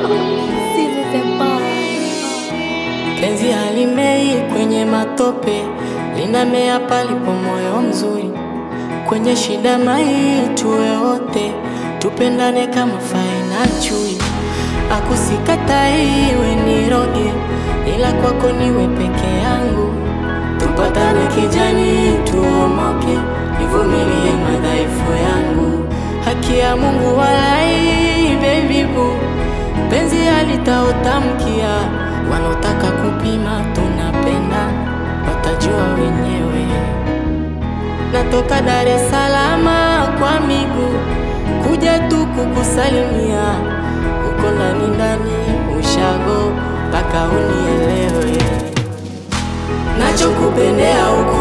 Penzi halimei kwenye matope, linamea palipo moyo mzuri. Kwenye shida mai tuwe wote, tupendane kama fai na chui. Akusikatai iwe niroge, ila kwako niwe peke yangu. Tupatane kijani, tuomoke, nivumilie madhaifu yangu. Haki ya Mungu walai, baby boo, penzi halitaotamkia. Wanaotaka kupima tunapenda, watajua wenyewe. Natoka Dar es Salaam kwa miguu kuja tu kukusalimia, uko ndani ndani ushago mpaka unielewe. Nachokupendea uko